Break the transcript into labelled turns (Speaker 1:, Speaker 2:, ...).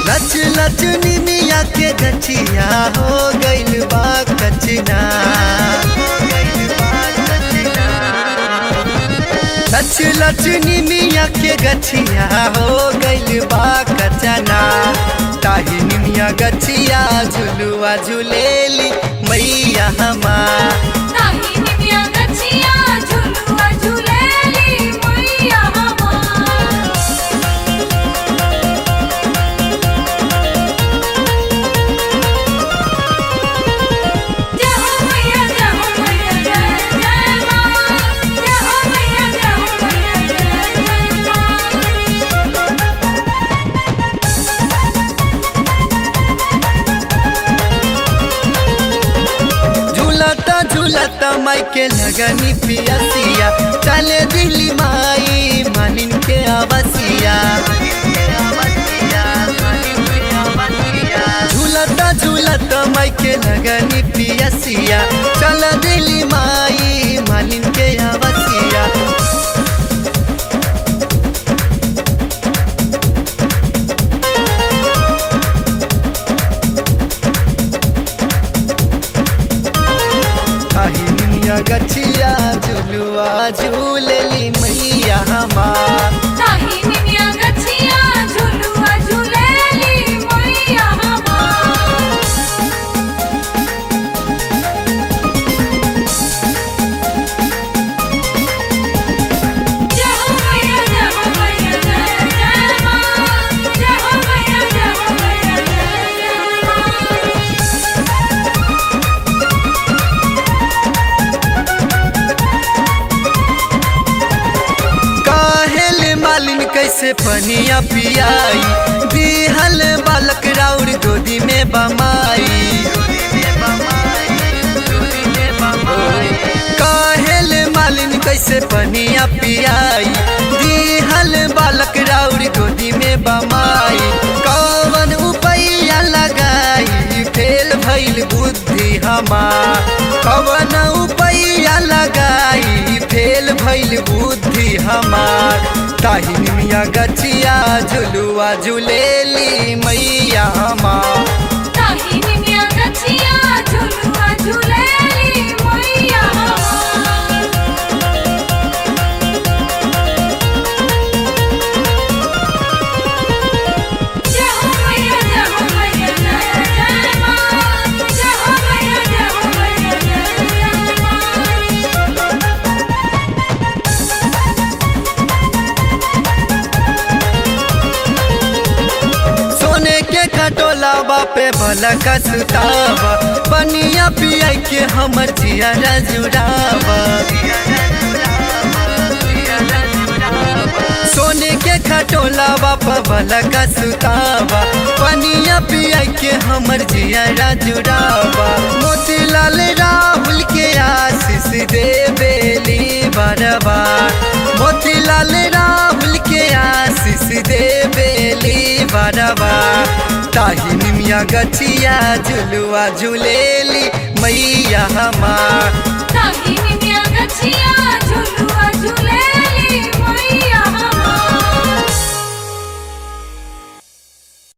Speaker 1: लच लच निमिया के गछिया हो गइल बा कचना लच लच निमिया के गछिया हो गइल बा कचना ताही निमिया गछिया झुलुआ झुलेली मैया हमार
Speaker 2: ताही निमिया गछिया झुलुआ झुलेली मैया हमार जय हो मैया जय हो मैया जय जय मां जय हो मैया जय हो मैया जय जय मां
Speaker 1: झूलता झूलता माई के लगनी पियसिया चले दिल्ली माई मानिन के आवसिया झूलता झूलता माई के लगनी पियसिया चल दिल्ली माई मानिन के आवसिया काहिनिया गछिया झुलुआ झूलेली मैया हमार
Speaker 2: ताही निमिया गछिया झुलुआ झुलेली मैया हमार जय हो मैया जय हो मैया जय जय मां जय हो मैया जय हो मैया जय जय मां
Speaker 1: काहेल मालिन कैसे पनिया पियाई दिहल बालक राउर गोदी में बमाई काहेल मालिन कैसे पनिया पियाई दिहल बालक राउर गोदी में बमाई कौन उपैया लगाई फेल भइल बुद्धि हमार कौन उपैया लगाई फेल भइल बुद्धि हमार ताही मिया गछिया झुलुआ झुलेली मैया हमार
Speaker 2: ताही निमिया गछिया झुलुआ झुलेली मैया हमार जय हो मैया जय हो मैया जय जय मां जय हो मैया जय हो मैया जय जय मां
Speaker 1: सोने के खटोला बापे भला का सुतावा बनिया पिया के हमर जिया जुड़ावा सोने के खटोला बाप भला का सुतावा बनिया पिया के हमर जिया जुड़ावा मोतीलाल राहुल के आशीष दे बेली बरबार मोतीलाल राहुल के आशीष दे बेली बरबार ताही निमिया गछिया झुलुआ झुलेली मैया हमार
Speaker 2: ताही निमिया गछिया झुलुआ झुले